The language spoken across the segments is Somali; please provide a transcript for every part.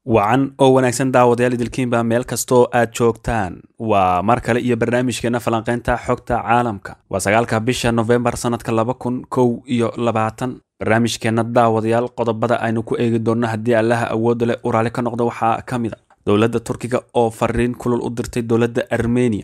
wacan oo wanaagsan daawadayaal idilkiinba meel kastoo aad joogtaan waa mar kale iyo barnaamijkeena falanqeynta xogta caalamka waa sagaalka bisha nofembar sanadka laba kun kow iyo labaatan barnaamijkeena daawadayaal qodobada aynu ku eegi doonno haddii allaha awoodda leh uu raali ka noqdo waxaa ka mid a dowladda turkiga oo fariin kulul u dirtay dowladda armeniya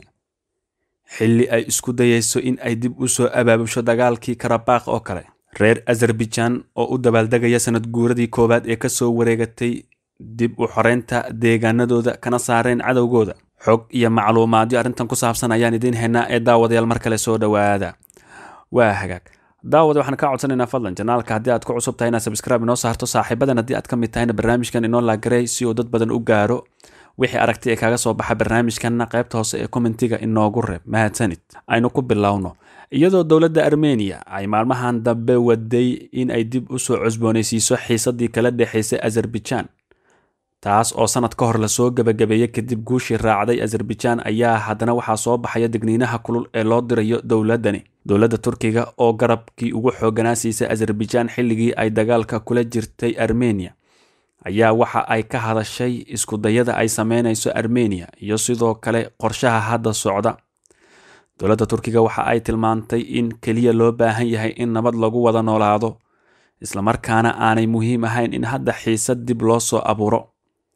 xilli ay isku dayeyso in ay dib u soo abaabusho dagaalkii karabakh oo kale reer azerbaijan oo u dabaaldegaya sanad guuradii koowaad ee kasoo wareegatay dib u xoreynta deegaanadooda kana saareen cadowgooda xog iyo macluumaadyo arrintan ku saabsan ayaan idiin haynaa ee daawadayaal mar kale soo dhowaada waa hagaag daawada waxaan kaa codsanaynaa fadlan janaalka haddii aad ku cusub tahay inaad sabscribe inoo saarto saaxiibadan haddii aad ka mid tahayna barnaamijkan inoo laagarey si uu dad badan u gaaro wixii aragti ee kaaga soo baxa barnaamijkanna qaybta hoose ee kommentiga inoogu reeb mahadsanid aynu ku bilowno iyadoo dowladda armeniya ay maalmahan dambe waday in ay dib u soo cusboonaysiiso xiisadii kala dhexaysay azerbaijan taas oo sanad ka hor lasoo gebagabeeyey kadib guushii raacday azerbaijan ayaa haddana waxaa soo baxaya digniinaha kulul ee loo dirayo dowladdani dowladda turkiga oo garabkii ugu xooganaa siisay azerbaijan xilligii ay dagaalka kula jirtay armeniya ayaa waxa ay ka hadashay iskudayada ay sameynayso armeniya iyo sidoo kale qorshaha hadda socda dowladda turkiga waxa ay tilmaantay in keliya loo baahan yahay in nabad lagu wada noolaado islamarkaana aanay muhiim ahayn in hadda xiisad dib loo soo abuuro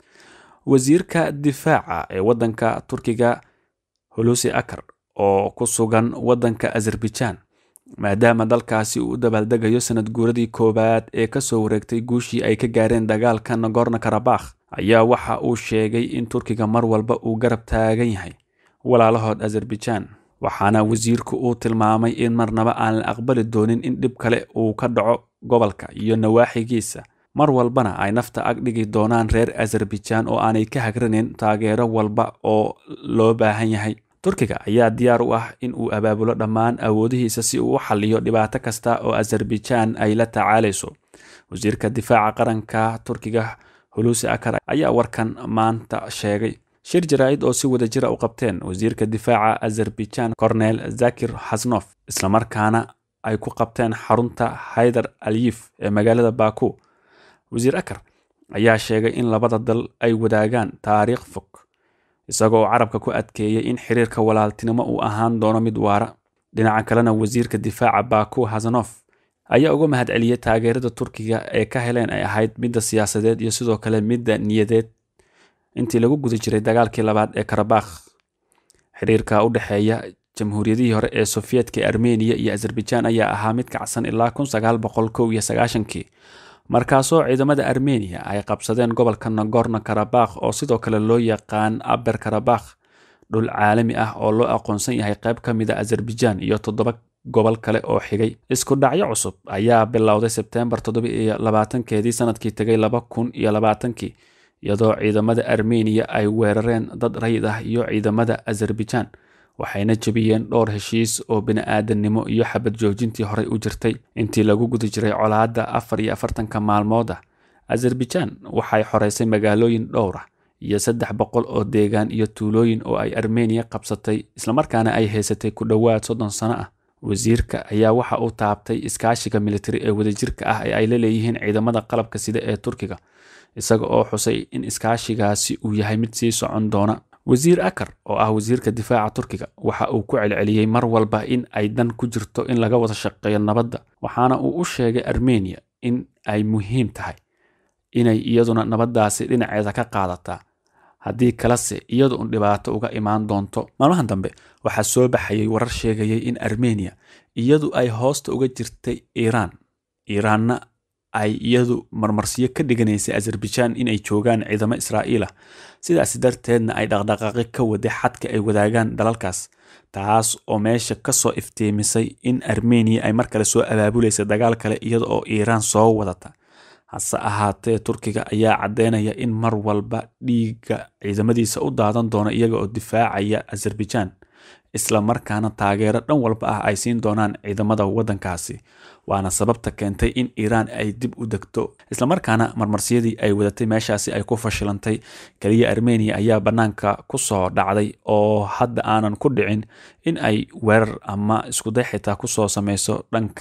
wasiirka difaaca ee waddanka turkiga hulusi akar oo ku sugan waddanka azerbaijan maadaama dalkaasi uu u dabaaldegayo sanad guuradii koowaad ee kasoo wareegtay guushii ay ka gaareen dagaalka nagorno karabakh ayaa waxa uu sheegay in turkiga mar walba uu garab taagan yahay walaalahood azerbaijan waxaana wasiirku uu tilmaamay in marnaba aan la aqbali doonin in dhib kale uu ka dhaco gobolka iyo nawaaxigiisa mar walbana ay nafta ag dhigi doonaan reer azerbaijan oo aanay ka hagranin taageero walba oo loo baahan yahay turkiga ayaa diyaar u ah in uu abaabulo dhammaan awoodihiisa si uu u xaliyo dhibaato kasta oo azerbaijan ay la tacaalayso wasiirka difaaca qaranka turkiga hulusi akar ayaa warkan maanta sheegay shir jaraa'id oo si wada jira u qabteen wasiirka difaaca azerbaijan cornel zakir hasnof islamarkaana ay ku qabteen xarunta haydar aliyif ee magaalada baku wasiir akar ayaa sheegay in labada dal ay wadaagaan taariikh fog isagoo carabka ku adkeeyey in xiriirka walaaltinimo uu ahaan doono mid waara dhinaca kalena wasiirka difaaca baku hasanof ayaa uga mahad celiyey taageerada turkiga ee ka heleen ay ahayd midda siyaasadeed iyo sidoo kale midda niyadeed intii lagu guda jiray dagaalkii labaad ee karabakh xiriirka u dhexeeya jamhuuriyadihii hore ee sofiyedka armeniya iyo azerbaijan ayaa ahaa mid kacsan ilaa kun sagaal boqol kow iyo sagaashankii markaasoo ciidamada armeniya ay qabsadeen gobolka nagorno karabakh oo sidoo kale loo yaqaan aber karabakh dhul caalami ah oo loo aqoonsan yahay qayb ka mid a azerbaijan iyo toddoba gobol kale oo xigay isku dhacyo cusub ayaa bilowday sebtembar toddoba iyo labaatankeedii sanadkii tegay laba kun iyo labaatankii iyadoo ciidamada armeniya ay weerareen dad rayid ah iyo ciidamada azerbaijan waxayna jebiyeen dhowr heshiis oo bini-aadannimo iyo xabad joojintii horey u jirtay intii lagu guda jiray colaadda afar iyo afartanka maalmood ah azerbaijan waxay xoreysay magaalooyin dhowr ah iyo saddex boqol oo deegaan iyo tuulooyin oo ay armeniya qabsatay islamarkaana ay haysatay ku dhowaad soddon sano ah wasiirka ayaa waxa uu taabtay iskaashiga militari ee wadajirka ah ee ay la leeyihiin ciidamada qalabka sida ee turkiga isaga oo xusay in iskaashigaasi uu yahay mid sii socon doona wasiir akar oo ah wasiirka difaaca turkiga waxa uu ku celceliyey mar walba in ay dan ku jirto in laga wada shaqeeyo nabadda waxaana uu u sheegay armeniya in ay muhiim tahay inay iyaduna nabaddaasi dhinaceeda ka qaadataa haddii kalese iyadu un dhibaato uga imaan doonto maalmahan dambe waxaa soo baxayay warar sheegayay in armeniya iyadu ay hoosta uga jirtay iiraan iiraanna ay iyadu marmarsiyo ka dhiganaysay azerbaijan inay joogaan ciidamo israa'iil ah sidaas darteedna ay dhaqdhaqaaqi ka waday xadka ay wadaagaan dalalkaas taas oo meesha kasoo iftiimisay in armeniya ay mar kale soo abaabulaysa dagaal kale iyada oo iiraan soo wadata hase ahaatee turkiga ayaa caddeynaya in mar walba dhiigga ciidamadiisa u daadan doono iyaga oo difaacaya azerbaijan isla markaana taageero dhan walba ah ay siin doonaan ciidamada waddankaasi waana sababta keentay in iiraan ay dib u degto islamarkaana marmarsiyadii ay wadatay meeshaasi ay ku fashilantay keliya armeniya ayaa bannaanka ku soo dhacday oo hadda aanan ku dhicin in ay weerar ama iskuday xitaa kusoo sameyso dhanka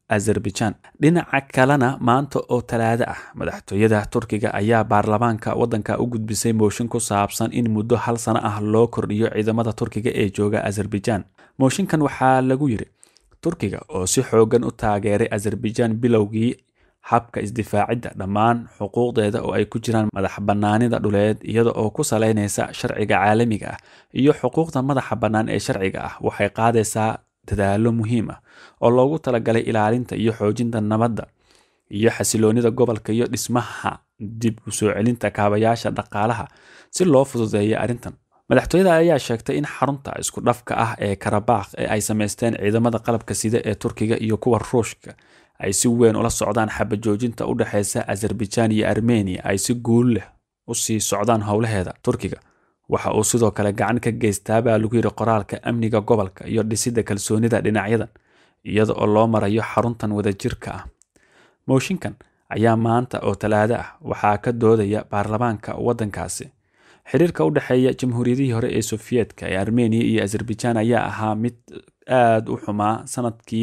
azerbaijan dhinaca kalena maanta oo talaado ah madaxtooyada turkiga ayaa baarlamaanka waddanka u gudbisay mooshin ku saabsan in muddo hal sano ah loo kordhiyo ciidamada turkiga ee jooga azerbaijan mooshinkan waxaa lagu yiri turkiga oo si xoogan u taageeray azerbaijan bilowgii habka isdifaacidda dhammaan xuquuqdeeda oo ay ku jiraan madax bannaanida dhuleed iyada oo ku salaynaysa sharciga caalamiga ah iyo xuquuqda madaxa bannaan ee sharciga ah waxay qaadaysaa dadaalo muhiim ah oo loogu talagalay ilaalinta iyo xoojinta nabadda iyo xasiloonida gobolka iyo dhismaha dib u soo celinta kaabayaasha dhaqaalaha si loo fududeeya arrintan madaxtooyada ayaa sheegtay in xarunta isku dhafka ah ee karabakh ee ay samaysteen ciidamada qalabka sida ee turkiga iyo kuwa ruushka ay si weyn ula socdaan xabajoojinta u dhexeysa azerbaijan iyo armeniya ay si guul leh u sii socdaan howlaheeda turkiga waxa uu sidoo kale gacan ka geystaa baa lagu yidhi qoraalka amniga gobolka iyo dhisidda kalsoonida dhinacyadan iyada oo loo marayo xaruntan wadajirka ah mooshinkan ayaa maanta oo talaado ah waxaa ka doodaya baarlamaanka waddankaasi xiriirka u dhexeeya jamhuuriyadihii hore ee sofiyeetka ee armeniya iyo azerbaijan ayaa ahaa mid aada u xumaa sanadkii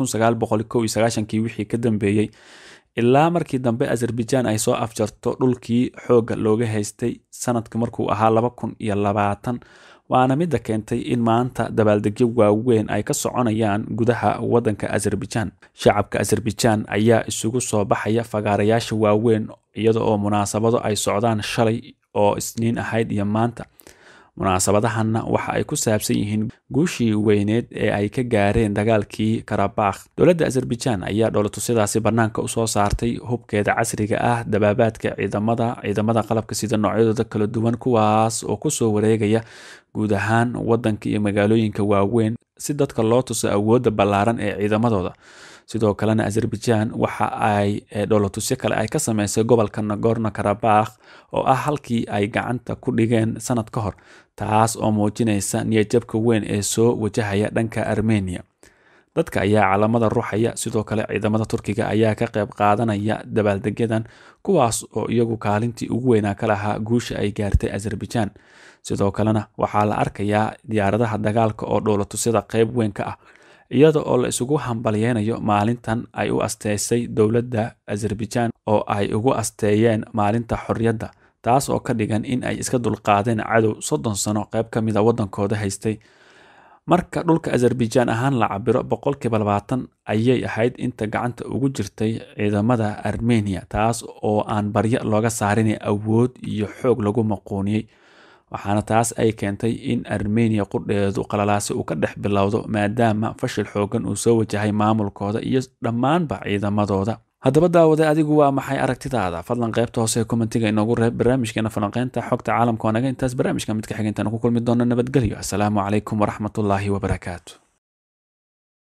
kii wixii ka dambeeyey ilaa markii dambe azerbaijan ay soo afjarto dhulkii xoogga looga haystay sanadka markuu ahaa laba kun iyo labaatan waana midda keentay in maanta dabaaldegyo waaweyn ay ka soconayaan gudaha waddanka azerbaijan shacabka azerbaijan ayaa isugu soo baxaya fagaarayaasha waaweyn iyada oo munaasabado ay socdaan shalay oo isniin ahayd iyo maanta munaasabadahanna waxa ay ku saabsan yihiin guushii weyneed ee ay ka gaareen dagaalkii karabakh dowladda azerbaijan ayaa dhoolatusyadaasi bannaanka usoo saartay hubkeeda casriga ah dabaabaadka ciidamada ciidamada qalabka sida noocyadooda kala duwan kuwaas oo kusoo wareegaya guud ahaan waddanka iyo magaalooyinka waaweyn si dadka loo tuso awoodda ballaaran ee ciidamadooda sidoo kalena azerbaijan waxa ay dhoolatusyo kale ay ka sameysay gobolka nagorno karabakh oo ah halkii ay gacanta ku dhigeen sanad ka hor taas oo muujinaysa niyadjabka weyn ee soo wajahaya dhanka armeniya dadka ayaa calamada ruuxaya sidoo kale ciidamada turkiga ayaa ka qayb qaadanaya dabaaldegyadan kuwaas oo iyagu kaalintii ugu weynaa ka lahaa guusha ay gaartay azerbaijan sidoo kalena waxaa la arkayaa diyaaradaha dagaalka oo dhoolatusyada qayb weyn ka ah iyada oo la isugu hambalyeynayo maalintan ay u asteysay dowladda azerbaijan oo ay ugu asteeyeen maalinta xorriyadda taas oo ka dhigan in ay iska dulqaadeen cadow soddon sano qayb ka mid a waddankooda haystay marka dhulka azerbaijan ahaan la cabiro boqolkiiba labaatan ayay ahayd inta gacanta ugu jirtay ciidamada armeniya taas oo aan baryo looga saarin awood iyo xoog lagu maquuniyey waxaana taas ay keentay in armeniya qudheedu qalalaasi uu ka dhex bilowdo maadaama fashil xoogan uu soo wajahay maamulkooda iyo dhammaanba ciidamadooda haddaba daawade adigu waa maxay aragtidaada fadlan qaybta hoose ee kommentiga inoogu reeb barnaamijkeena falanqeynta xogta caalamka waa naga intaas barnaamijka mid ka xiga intaan ku kulmi doono nabadgelyo asalaamu calaykum waraxmatullaahi wabarakaatu